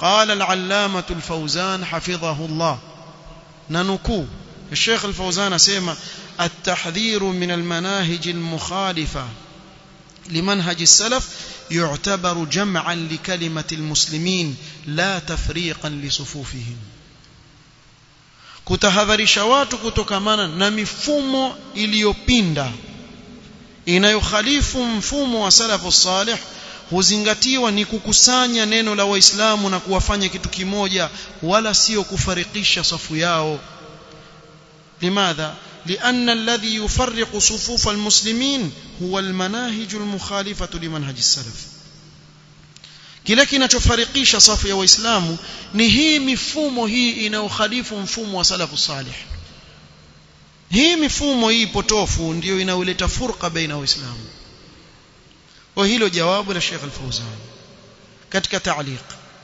قال العلامة الفوزان حفظه الله ننكو الشيخ الفوزان سيما التحذير من المناهج المخالفة لمنهج السلف يعتبر جمعا لكلمة المسلمين لا تفريقا لصفوفهم kutahadharisha watu kutokamana na mifumo iliyopinda inayokhalifu mfumo wa salafu salih huzingatiwa ni kukusanya neno la waislamu na kuwafanya kitu kimoja wala sio kufarikisha safu yao limadha لأن الذي يفرق صفوف المسلمين هو المناهج المخالفة لمنهج السلف kile kinachofarikisha safu ya waislamu ni hii mifumo hii inayokhalifu mfumo wa salafu salih hii mifumo hii potofu ndiyo inayoleta furqa baina waislamu wa hilo jawabu la Sheikh Al-Fawzan katika ta'liq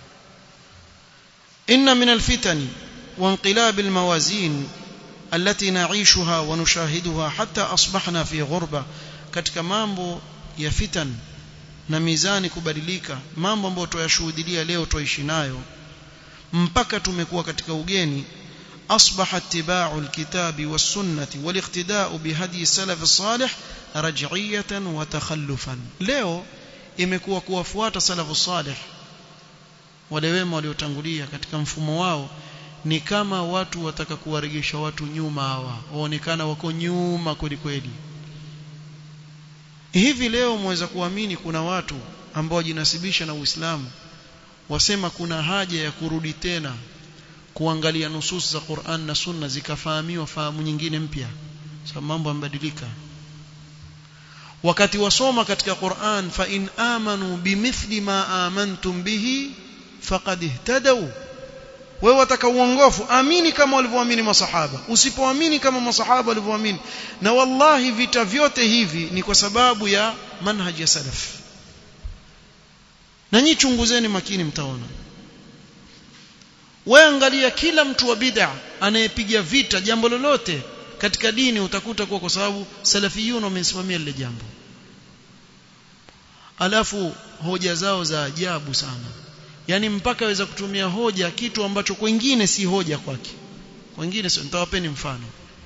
inna min al-fitan wa inqilab al-mawazin التي نعيشها ونشاهدها حتى أصبحنا في غربة katika mambo ya fitan na mizani kubadilika mambo ambayo tuyashuhudia leo tuishi nayo mpaka tumekuwa katika ugeni أصبح اتباع الكتاب والسنة والاقتداء بهدي السلف الصالح رجعية وتخلفا leo imekuwa kuwafuata salafu salih wale wema waliotangulia katika mfumo wao ni kama watu wataka kuwaregesha watu nyuma hawa waonekana wako nyuma kweli kweli hivi leo mweza kuamini kuna watu ambao wajinasibisha na Uislamu wasema kuna haja ya kurudi tena kuangalia nusus za Qur'an na Sunna zikafahamiwa fahamu nyingine mpya sababu mambo yamebadilika wakati wasoma katika Qur'an fa in amanu bimithli ma amantum bihi faqad ihtadaw wewe wataka uongofu amini kama walivyoamini masahaba usipoamini kama masahaba walivyoamini na wallahi vita vyote hivi ni kwa sababu ya manhaji ya salaf na nyi chunguzeni makini mtaona wewe angalia kila mtu wa bid'a anayepiga vita jambo lolote katika dini utakuta kuwa kwa sababu salafiyun wamesimamia lile jambo alafu hoja zao za ajabu sana yani mpaka aweza kutumia hoja kitu ambacho kwingine si hoja kwake kwingine sio nitawapeni mfano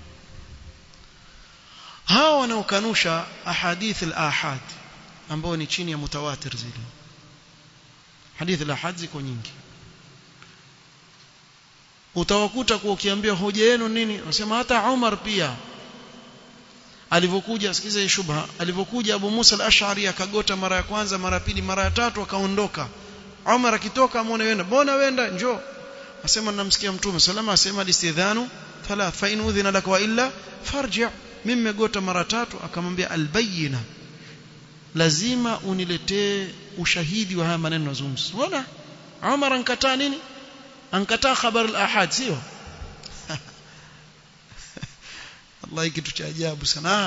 hao wanaokanusha ahadith al-ahad ambao ni chini ya mutawatir zile hadith al-ahad ziko nyingi utawakuta kwa ukiambia hoja yenu nini unasema hata Umar pia alivyokuja sikiza hii shubha alivyokuja Abu Musa al-Ash'ari akagota mara ya kwanza mara ya pili mara ya tatu akaondoka Umar akitoka amuone wenda mbona wenda njoo asema namsikia mtume salama asema alistidhanu thalath fa in udhina lak wa illa farji' mimi megota mara tatu akamwambia albayina lazima uniletee ushahidi wa haya maneno nazungumza unaona Umar ankataa nini ankataa khabar al-ahad sio Allah kitu cha ajabu sana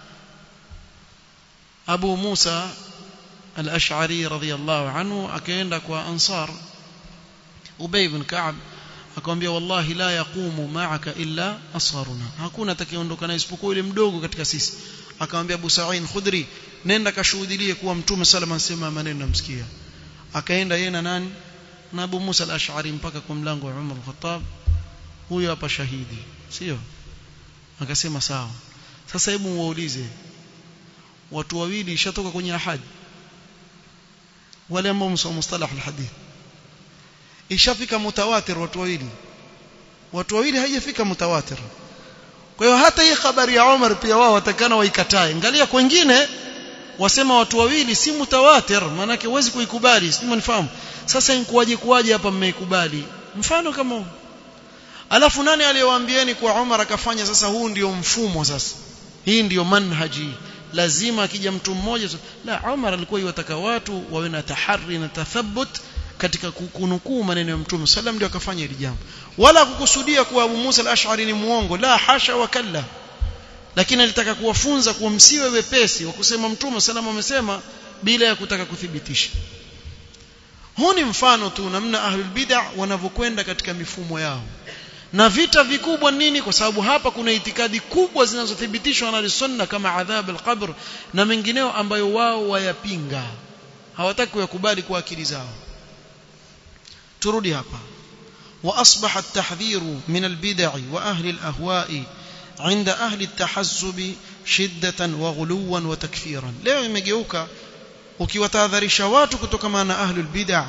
Abu Musa al-Ash'ari radhiyallahu anhu akaenda kwa Ansar Ubay ibn Ka'b akamwambia wallahi la yaqumu ma'aka illa asgharuna hakuna atakayeondoka na isipokuwa yule mdogo katika sisi akamwambia Abu Sa'id Khudri nenda kashuhudie kuwa mtume sallallahu alayhi wasallam maneno namsikia akaenda yeye na nani na Abu Musa al-Ash'ari mpaka kwa mlango wa Umar al-Khattab huyo hapa shahidi sio akasema sawa sasa hebu waulize watu wawili ishatoka kwenye ahadi wale ambao msoma mustalah al-hadith ishafika mutawatir watu wawili watu wawili haijafika mutawatir kwa hiyo hata hii habari ya Umar pia wao watakana waikatae angalia kwingine wasema watu wawili si mutawatir maana yake huwezi kuikubali sio mnifahamu sasa inkuwaje kuwaje hapa mmeikubali mfano kama huu alafu nani aliyewaambieni kwa Umar akafanya sasa huu ndio mfumo sasa hii ndio manhaji lazima akija mtu mmoja la Umar alikuwa yataka watu wawe na tahari na tathabbut katika kunukuu maneno ya Mtume sallam ndio akafanya hili jambo wala kukusudia kuwa Abu Musa al-Ash'ari ni muongo la hasha wa kalla lakini alitaka kuwafunza kuwa msiwe wepesi wa kusema Mtume sallam amesema bila ya kutaka kuthibitisha huu ni mfano tu namna ahlul bid'ah wanavyokwenda katika mifumo yao na vita vikubwa nini kwa sababu hapa kuna itikadi kubwa zinazothibitishwa na sunna kama adhab al-qabr na mengineo ambayo wao wayapinga hawataki kuyakubali kwa akili zao turudi hapa واصبح التحذير من البدع واهل الاهواء عند اهل التحزب شده وغلوا وتكفيرا leo imegeuka ukiwatahadharisha watu kutokana na ahlul bid'ah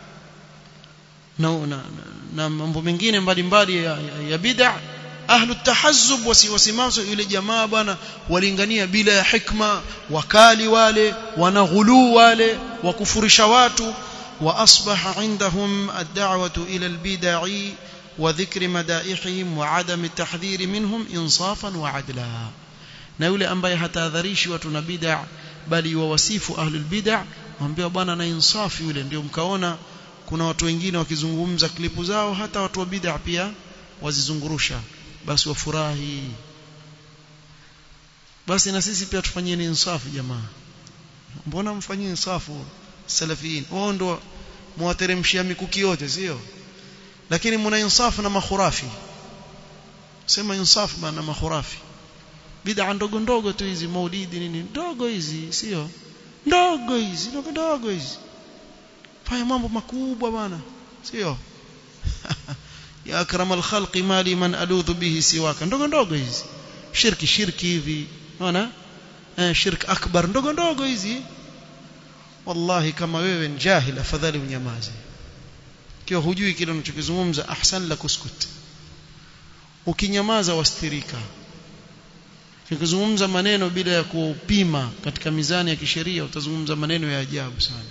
na, na, na mambo mengine mbalimbali ya, ya, ya bid'ah ahlu tahazzub wasiwasimazo yule jamaa bwana walingania bila ya hikma wakali wale wanaghulu wale wakufurisha watu واصبح عندهم الدعوه الى البدع وذكر مدائحهم وعدم التحذير منهم انصافا وعدلا na yule ambaye hatahadharishi watu na bid'a bali wawasifu ahlul bid'a waambia bwana na insafi yule ndio mkaona kuna watu wengine wakizungumza klipu zao hata watu wa bid'a pia wazizungurusha basi wafurahi basi na sisi pia tufanyeni insafu jamaa mbona mfanyie insafu salafiyin wao ndo muwateremshia mikuki yote sio lakini mna insafu na makhurafi sema insafu bana makhurafi bid'a ndogo ndogo tu hizi maulidi nini ndogo hizi sio ndogo hizi ndogo ndogo hizi fanya mambo makubwa bana sio ya akramal khalqi mali man aludhu bihi siwaka ndogo ndogo hizi shirki shirki hivi unaona eh shirki akbar ndogo ndogo hizi wallahi kama wewe ni jahil afadhali unyamaze kiwa hujui kile unachokizungumza ahsan la kuskut ukinyamaza wastirika ukizungumza maneno bila ya kupima katika mizani ya kisheria utazungumza maneno ya ajabu sana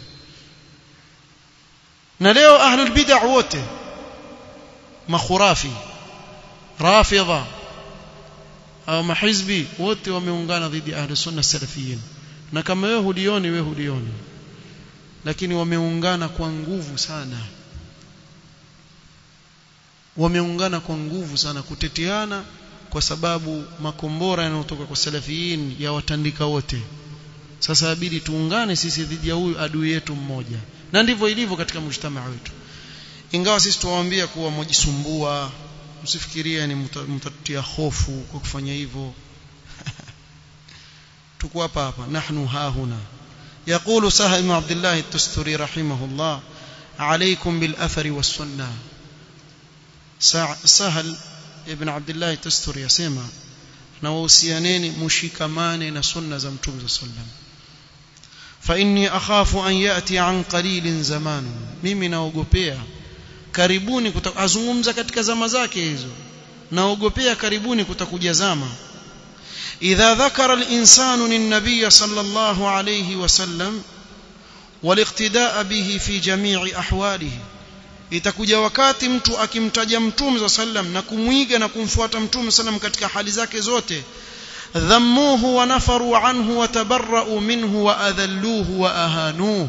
na leo ahlul bid'ah wote makhurafi rafidha au mahizbi wote wameungana dhidi ya ahli sunna salafiyin na kama wewe hulioni wewe hulioni lakini wameungana kwa nguvu sana wameungana kwa nguvu sana kuteteana kwa sababu makombora yanayotoka kwa salafiyin ya watandika wote sasa inabidi tuungane sisi dhidi ya huyu adui yetu mmoja na ndivyo ilivyo katika mjtamaa wetu ingawa sisi tuwaambia kuwa mjisumbua msifikirie ni mtatutia hofu kwa kufanya hivyo tuko hapa hapa nahnu hahuna يقول سهل بن عبد الله التستري رحمه الله عليكم بالأثر والسنة سهل ابن عبد الله التستري يسمى نوصيانين مشيكمان نسنة زمتم صلى الله عليه وسلم فإني أخاف أن يأتي عن قليل زمان mimi naogopea karibuni azungumza katika zama zake hizo naogopea karibuni kutakuja zama إذا ذكر الإنسان النبي صلى الله عليه وسلم والاقتداء به في جميع أحواله itakuja wakati mtu akimtaja mtume sallam na kumwiga na kumfuata mtume sallam katika hali zake zote dhammuhu wa nafaru anhu wa tabarra'u minhu wa adhalluhu wa ahanuhu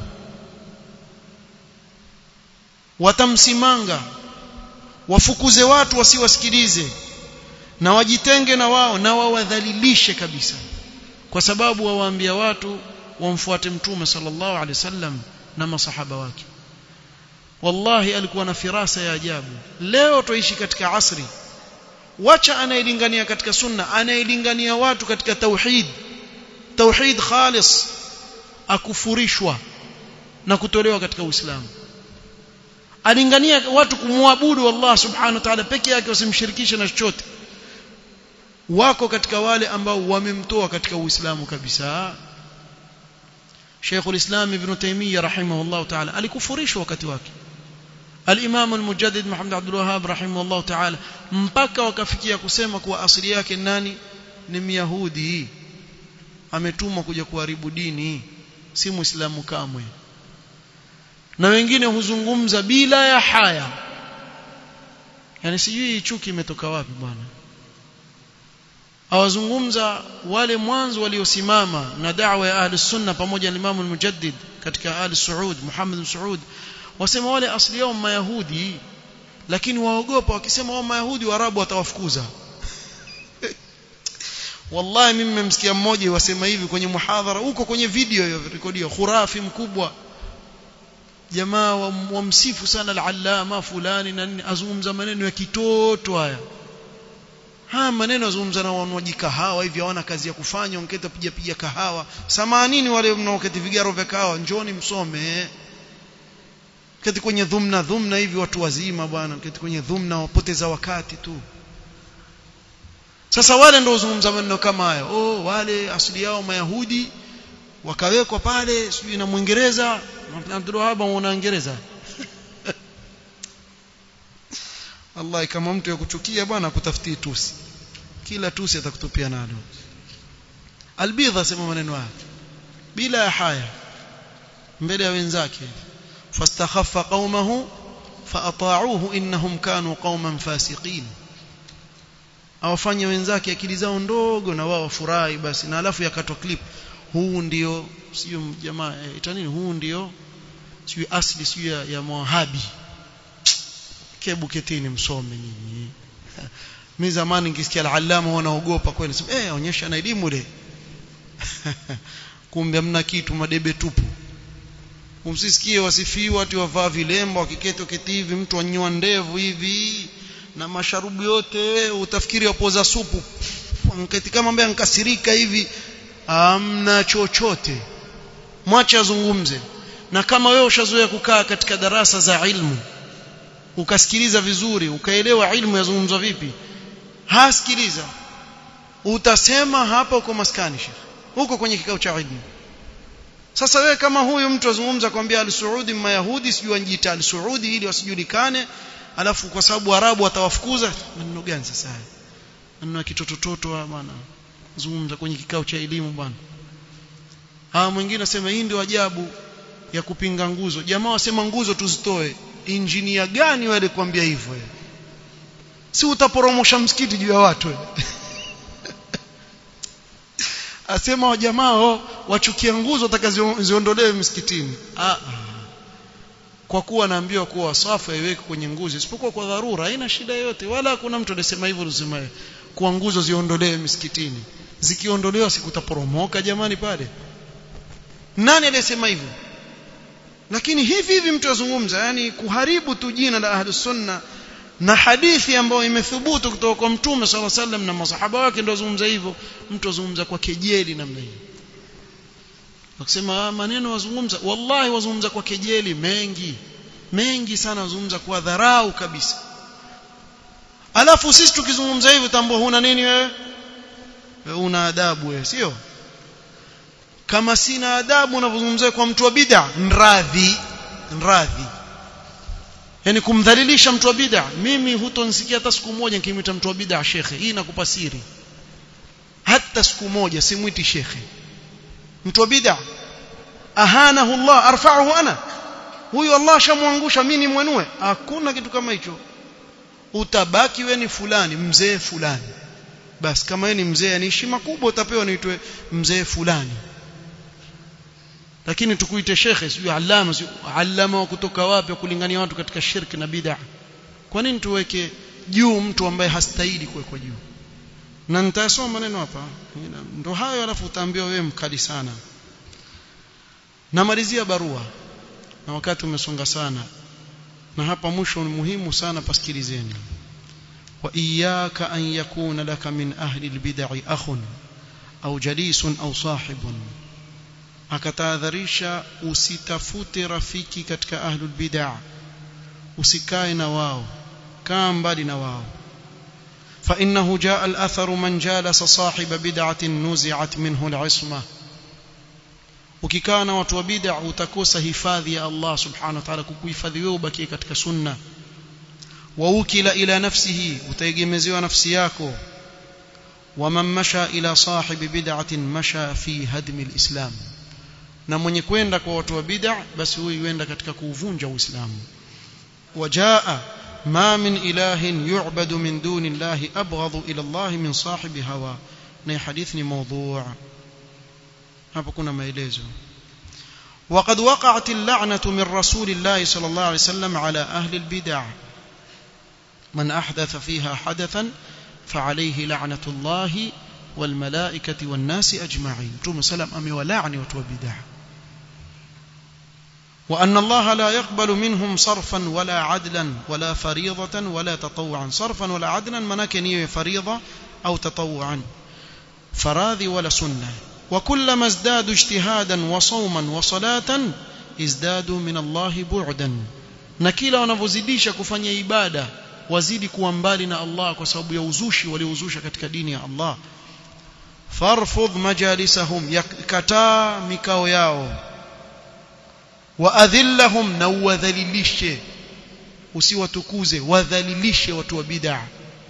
watamsimanga wafukuze watu wasiwasikilize na wajitenge na wao na wawadhalilishe kabisa kwa sababu wawaambia watu wamfuate mtume sallallahu alaihi wasallam na masahaba wake wallahi alikuwa na firasa ya ajabu leo tuishi katika asri wacha anayelingania katika sunna anayelingania watu katika tauhid tauhid khalis akufurishwa na kutolewa katika uislamu alingania watu kumwabudu Allah subhanahu wa ta'ala peke yake wasimshirikishe na chochote wako katika wale ambao wamemtoa katika uislamu kabisa Sheikh ulislam Ibn Taymiyyah rahimahullah ta'ala alikufurishwa wakati wake Al-Imam al-Mujaddid Muhammad Abdul Wahhab rahimahullah ta'ala mpaka wakafikia kusema kuwa asili yake nani ni Myahudi ametumwa kuja kuharibu dini si Muislamu kamwe na wengine huzungumza bila ya haya yani sijui chuki imetoka wapi bwana awazungumza wale mwanzo waliosimama na da'wa ya ahli sunna pamoja na Imam al-Mujaddid katika ahli Saud Muhammad bin Saud wasema wale asili yao mayahudi lakini waogopa wakisema wao mayahudi waarabu watawafukuza wallahi mimi nimemsikia mmoja wasema hivi kwenye muhadhara huko kwenye video hiyo rekodio khurafi mkubwa jamaa wamsifu sana al-allama fulani na nini azungumza maneno ya kitoto haya haya maneno azungumza na wanywaji kahawa hivi hawana kazi ya kufanya ongeta piga piga kahawa samanini wale mnaoketi vigaro vya kahawa njoni msome keti kwenye dhumna dhumna hivi watu wazima bwana keti kwenye dhumna wapoteza wakati tu sasa wale ndio uzungumza maneno kama haya oh wale asili yao mayahudi wakawekwa pale sijui na mwingereza Abdul Wahab una Uingereza Allah kama mtu yakuchukia bwana kutafutie tusi kila tusi atakutupia nalo albidha sema maneno haya bila haya mbele ya wenzake fastakhaffa qaumahu faata'uhu innahum kanu qauman fasiqin awafanye wenzake akili zao ndogo na wao wafurahi basi na alafu yakatwa clip huu ndio sio jamaa eh, itanini huu ndio sio asli sio ya, ya Moahabi kebu ketini msome nyinyi mimi zamani nikisikia al-allama wanaogopa kweli sema eh onyesha na elimu ile kumbe hamna kitu madebe tupu umsisikie wasifiwa watu wavaa vilemba wakiketi keti hivi mtu anyoa ndevu hivi na masharubu yote utafikiri wapoza supu mketi kama ambaye ankasirika hivi amna chochote mwache azungumze na kama wewe ushazoea kukaa katika darasa za ilmu ukasikiliza vizuri ukaelewa ilmu yazungumzwa vipi hasikiliza utasema hapa uko maskani shekhi huko kwenye kikao cha ilmu sasa wewe kama huyu mtu azungumza kwambia al-Saudi mayahudi sijui anjiita al-Saudi ili wasijulikane alafu kwa sababu arabu watawafukuza maneno gani sasa haya maneno ya kitotototo bwana zungumza kwenye kikao cha elimu bwana hawa mwingine asema hii ndio ajabu ya kupinga nguzo jamaa wasema nguzo tuzitoe injinia gani wale kuambia hivyo si utaporomosha msikiti juu ya watu asema wajamaa wachukia nguzo watakaziondolewe msikitini ah kwa kuwa naambiwa kuwa wasafu haiweki kwenye nguzo isipokuwa kwa dharura haina shida yoyote wala hakuna mtu anasema hivyo lusema kuwa nguzo ziondolewe misikitini zikiondolewa sikutaporomoka jamani pale nani aliyesema hivyo lakini hivi hivi mtu azungumza yani kuharibu tu jina la ahlus sunna na hadithi ambayo imethubutu kutoka kwa mtume sala sallam na masahaba wake ndio azungumza hivyo mtu azungumza kwa kejeli namna hiyo wakisema maneno wazungumza wallahi wazungumza kwa kejeli mengi mengi sana wazungumza kwa dharau kabisa alafu sisi tukizungumza hivyo tambua huna nini wewe wewe una adabu wewe sio kama sina adabu unavyozungumzia kwa mtu wa bid'a nradhi nradhi yani kumdhalilisha mtu wa bid'a mimi hutonsikia hata siku moja nikimwita mtu wa bid'a shekhe hii nakupa siri hata siku moja simwiti shekhe mtu wa bid'a ahanahu Allah arfa'uhu ana huyu Allah shamwangusha mimi nimwenue hakuna kitu kama hicho utabaki wewe ni fulani mzee fulani basi kama wewe ni mzee ni heshima kubwa utapewa niitwe mzee fulani lakini tukuite shekhe sio alama sio alama wa kutoka wapi kulingania watu katika shirki na bid'a kwa nini tuweke juu mtu ambaye hastahili kuwekwa juu na nitasoma maneno hapa ndo hayo alafu utaambiwa wewe mkali sana namalizia barua na wakati umesonga sana na hapa mwisho ni muhimu sana pasikilizeni wa iyyaka an yakuna laka min ahli albid'i akhun au jalisun au sahibun akatahadharisha usitafute rafiki katika ahlul bid'ah usikae na wao kaa mbali na wao فإنه جاء الأثر من جالس صاحب بدعة نزعت منه العصمة ukikaa na watu wa bid'a utakosa hifadhi ya Allah subhanahu wa ta'ala kukuhifadhi wewe ubakie katika sunna wa ukila ila nafsihi utaegemezewa nafsi yako wa man masha ila sahibi bid'atin masha fi hadmi alislam na mwenye kwenda kwa watu wa bid'a basi huyu yuenda katika kuuvunja uislamu wajaa ما من إله يعبد من دون الله أبغض إلى الله من صاحب هوى ني حديثني موضوع hapa kuna maelezo وقد وقعت اللعنة من رسول الله صلى الله عليه وسلم على أهل البدع من أحدث فيها حدثا فعليه لعنة الله والملائكة والناس أجمعين توم سلام أمي ولعني وتوبدع وأن الله لا يقبل منهم صرفا ولا عدلا ولا فريضة ولا تطوعا صرفا ولا عدلا مناكنية فريضة أو تطوعا فراذي ولا سنة وكلما ازدادوا اجتهادا وصوما وصلاة ازدادوا من الله بعدا na kila wanavyozidisha kufanya ibada wazidi kuwa mbali na Allah kwa sababu ya uzushi waliouzusha katika dini ya Allah farfudh majalisahum yakataa mikao yao waadhillahum na uwadhalilishe usiwatukuze wadhalilishe watu wa bid'ah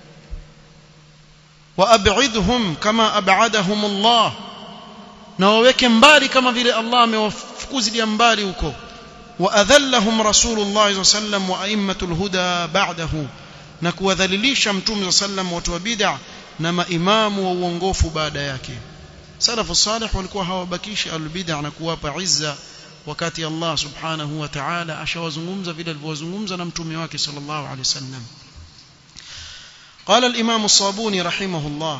waab'idhum kama ab'adahum Allah na waweke mbali kama vile Allah amewafukuzilia mbali huko waadhallahum rasulullah sallam wa aimmatul huda ba'dahu na kuwadhalilisha mtume sallam watu wa bid'ah na maimamu wa uongofu baada yake salafu salih walikuwa hawabakishi albid'a na kuwapa izza wakati Allah subhanahu wa ta'ala ashawazungumza vile alivyozungumza na mtume wake sallallahu alaihi wasallam قال الإمام الصابوني رحمه الله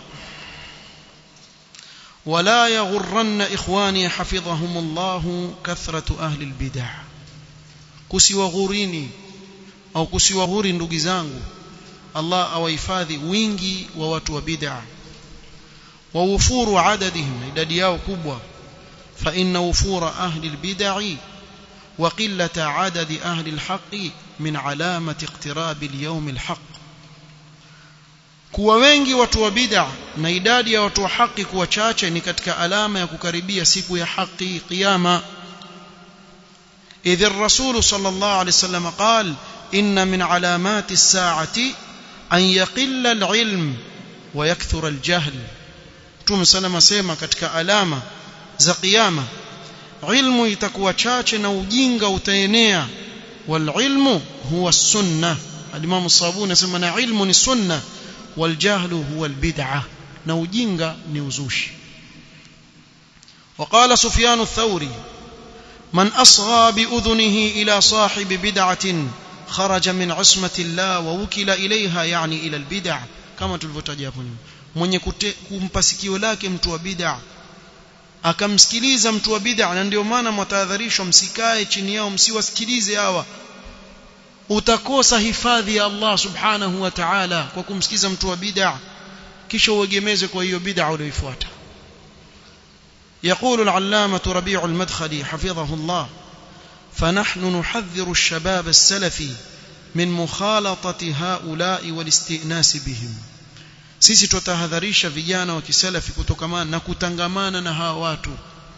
ولا يغرن إخواني حفظهم الله كثرة أهل البدع kusiwaghurini au kusiwaghuri ndugu zangu Allah awahifadhi wingi wa watu wa bid'a wa ufuru adadihim idadi yao kubwa fa inna ufura ahli albid'i wa qillata adadi ahli alhaqi min alamati iqtirabi alyawm alhaq kuwa wengi watu wa bid'a na idadi ya watu wa haki kuwa chache ni katika alama ya kukaribia siku ya haki kiyama إذ الرسول صلى الله عليه وسلم قال إن من علامات الساعة أن يقل العلم ويكثر الجهل توم سلم سيما كتك alama za kiyama ilmu itakuwa chache na ujinga utaenea والعلم هو السنة الإمام الصابون يسمى na ilmu ni sunna والجهل هو البدعة na ujinga ni uzushi وقال سفيان الثوري من أصغى بأذنه إلى صاحب بدعة خرج من عصمة الله ووكل إليها يعني إلى البدع كما tulivyotaja hapo nyuma mwenye kumpa sikio lake mtu wa bid'a akamsikiliza mtu wa bid'a na ndio maana mtahadharishwa msikae chini yao msiwasikilize hawa utakosa hifadhi ya Allah subhanahu wa ta'ala kwa kumsikiza mtu wa bid'a kisha uegemeze kwa hiyo bid'a uliyoifuata يقول العلامة ربيع المدخلي حفظه الله فنحن نحذر الشباب السلفي من مخالطة هؤلاء والاستئناس بهم sisi tutahadharisha vijana wa kisalafi kutokamana na kutangamana na hawa watu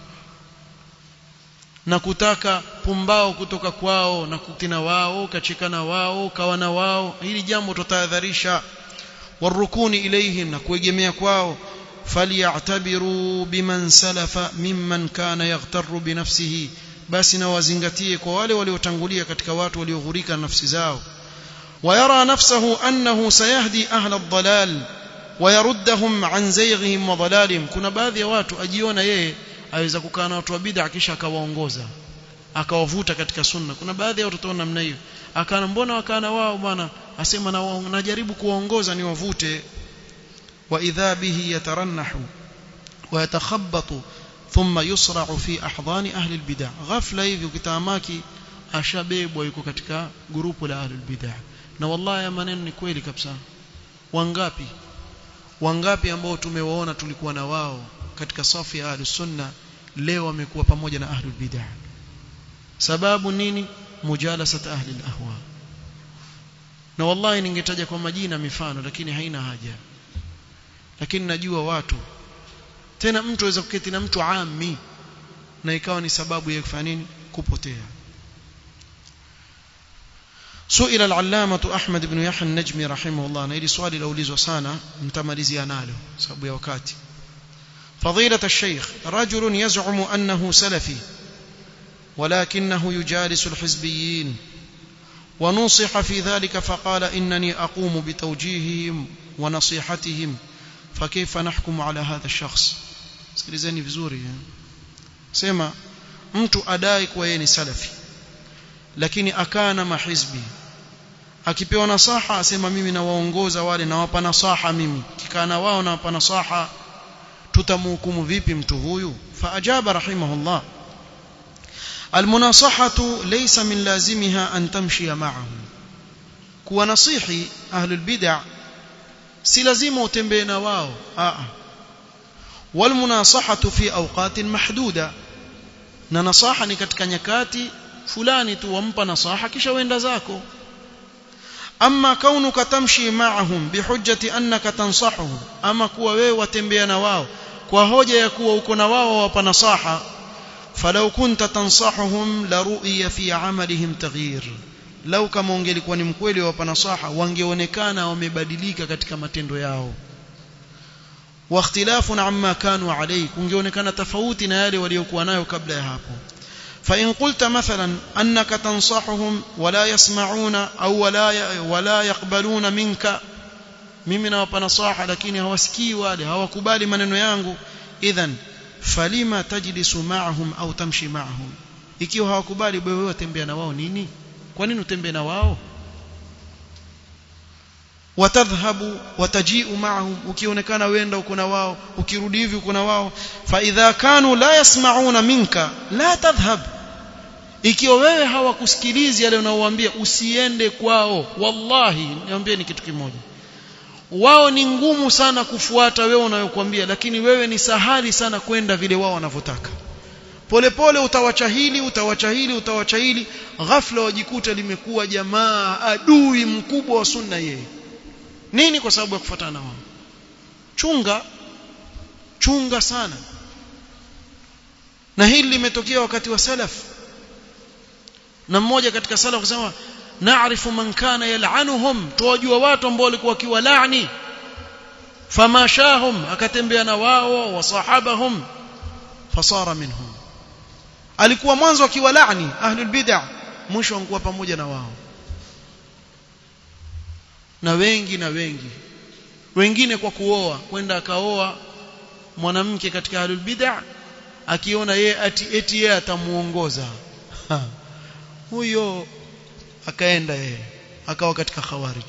na kutaka pumbao kutoka kwao na kutina wao kachekana wao kawana wao hili jambo tutahadharisha warukuni ilaihim na kuegemea kwao فليعتبروا بمن سلف ممن كان يغتر بنفسه basi na wazingatie kwa wale waliotangulia katika watu walioghurika nafsi zao ويرى نفسه أنه سيهدي أهل الضلال ويردهم عن زيغهم وضلالهم kuna baadhi ya watu ajiona yeye aweza kukaa na watu wa bid'a kisha akawaongoza akawavuta katika sunna kuna baadhi ya watu namna hiyo akana mbona wakana wao bwana asema na najaribu kuwaongoza ni wavute وإذا به يترنح ويتخبط ثم يصرع في أحضان أهل البدع غفلة hivi ukitamaki ashabebwa yuko katika grupu la ahlul bid'ah na wallahi maneno ni kweli kabisa wangapi wangapi ambao tumewaona tulikuwa na wao katika safu ya ahlus sunna leo wamekuwa pamoja na ahlul bid'ah sababu nini mujalasat ahli al-ahwa na wallahi ningetaja kwa majina mifano lakini haina haja lakini najua watu tena mtu aweza kuketi na mtu ami na ikawa ni sababu ya kufanya nini kupotea سئل العلامة أحمد بن يحيى النجمي رحمه الله na hili swali laulizwa sana mtamalizia nalo sababu ya wakati فضيلة الشيخ رجل يزعم أنه سلفي ولكنه يجالس الحزبيين ونصح في ذلك فقال إنني أقوم بتوجيههم ونصيحتهم فكيف نحكم على هذا الشخص sikilizeni vizuri sema mtu adai kuwa yeye ni salafi lakini akana mahizbi akipewa nasaha asema mimi nawaongoza wale nawapa nasaha mimi kikana wao nawapa nasaha tutamhukumu vipi mtu huyu faajaba rahimahullah almunasahatu laysa min lazimiha an tamshia ma'ahum kuwa nasihi ahlul bid'ah si lazima utembee na wao a walmunasahatu fi awqatin mahduda na nasaha ni katika nyakati fulani tu wampa nasaha kisha wenda zako amma kaunuka tamshi ma'ahum bihujjati annaka tansahuhum ama kuwa wewe watembea na wao kwa hoja ya kuwa uko na wao wapa nasaha falau kunta tansahuhum la ru'ya fi amalihim taghyir lau kama ungelikuwa ni mkweli wapa nasaha wangeonekana wamebadilika katika matendo yao wa ikhtilafun amma kanu alayhi kungeonekana tofauti na yale waliokuwa nayo kabla ya hapo فإن قلت مثلا أنك تنصحهم ولا يسمعون أو ولا ولا يقبلون منك mimi nawapa nasaha lakini hawasikii wale hawakubali maneno yangu idhan falima tajlisu ma'ahum au tamshi ma'ahum ikiwa hawakubali wewe watembea na wao nini kwa nini utembee na wao watadhhabu watajiu ma'ahum ukionekana wenda uko na wao ukirudi hivi uko na wao fa idha kanu la yasma'una minka la tadhhab ikiwa wewe hawakusikilizi yale unaowaambia usiende kwao wallahi niambie ni kitu kimoja wao ni ngumu sana kufuata wewe unayokuambia lakini wewe ni sahali sana kwenda vile wao wanavyotaka polepole utawacha hili utawacha hili utawacha hili ghafla wajikuta limekuwa jamaa adui mkubwa wa sunna yeye nini kwa sababu ya kufuatana na wao chunga chunga sana na hili limetokea wakati wa salaf na mmoja katika salaf kusema naarifu man kana yal'anuhum tuwajua watu ambao walikuwa wakiwalaani famashahum akatembea na wao wasahabahum fasara minhum alikuwa mwanzo akiwalaani ahlul bid'ah mwisho angekuwa pamoja na wao na wengi na wengi wengine kwa kuoa kwenda akaoa mwanamke katika ahlul bid'ah akiona yeye ati eti yeye atamuongoza huyo akaenda yeye akawa katika khawarij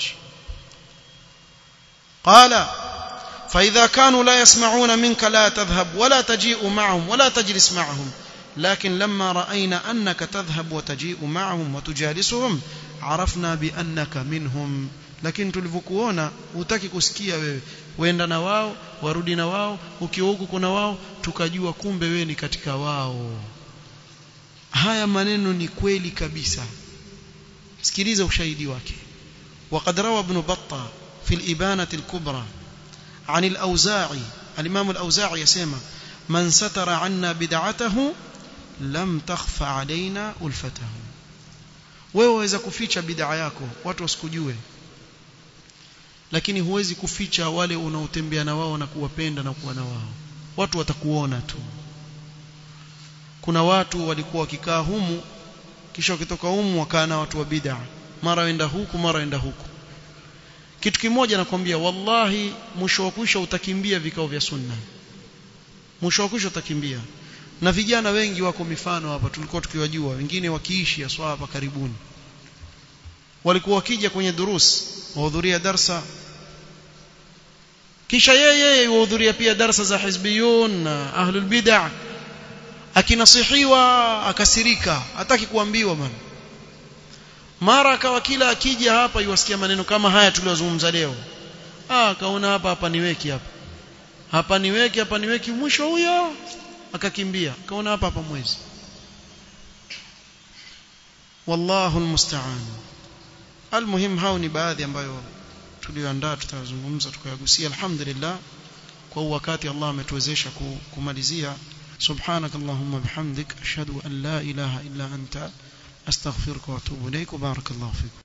qala فإذا كانوا لا يسمعون منك لا تذهب ولا تجيء معهم ولا تجلس معهم لكن لما رأينا أنك تذهب وتجيء معهم وتجالسهم عرفنا بأنك منهم lakini tulivyokuona hutaki kusikia wewe wenda na wao warudi na wao ukiwa huku kuna wao tukajua kumbe wewe ni katika wao haya maneno ni kweli kabisa sikiliza ushahidi wake وقد روى ابن بطة في الإبانة الكبرى عن الأوزاعي الإمام الأوزاعي يسمى من ستر عنا بدعته لم تخف علينا ألفته wewe waweza kuficha bid'a yako watu wasikujue lakini huwezi kuficha wale unaotembea na wao na kuwapenda na kuwa na wao watu watakuona tu kuna watu walikuwa wakikaa humu kisha wakitoka humu wakaa na watu wa bid'a mara wenda huku mara wenda huku kitu kimoja nakwambia wallahi mwisho wa kwisha utakimbia vikao vya sunna mwisho wa kwisha utakimbia na vijana wengi wako mifano hapa tulikuwa tukiwajua wengine wakiishi haswa hapa karibuni walikuwa wakija kwenye durus wahudhuria darsa kisha yeye yuhudhuria pia darsa za hizbiyun na ahlul bid'ah akinasihiwa akasirika hataki kuambiwa bwana mara akawa kila akija hapa yuwasikia maneno kama haya tuliyozungumza leo ah kaona hapa hapa niweki hapa hapa niweki hapa niweki mwisho huyo akakimbia kaona hapa hapa mwezi wallahu almusta'an almuhim hao ni baadhi ambayo tulioandaa tutazungumza tukayagusia alhamdulillah kwa wakati Allah ametuwezesha kumalizia سبحانك اللهم بحمدك أشهد أن لا إله إلا أنت أستغفرك وأتوب إليك وبارك الله فيك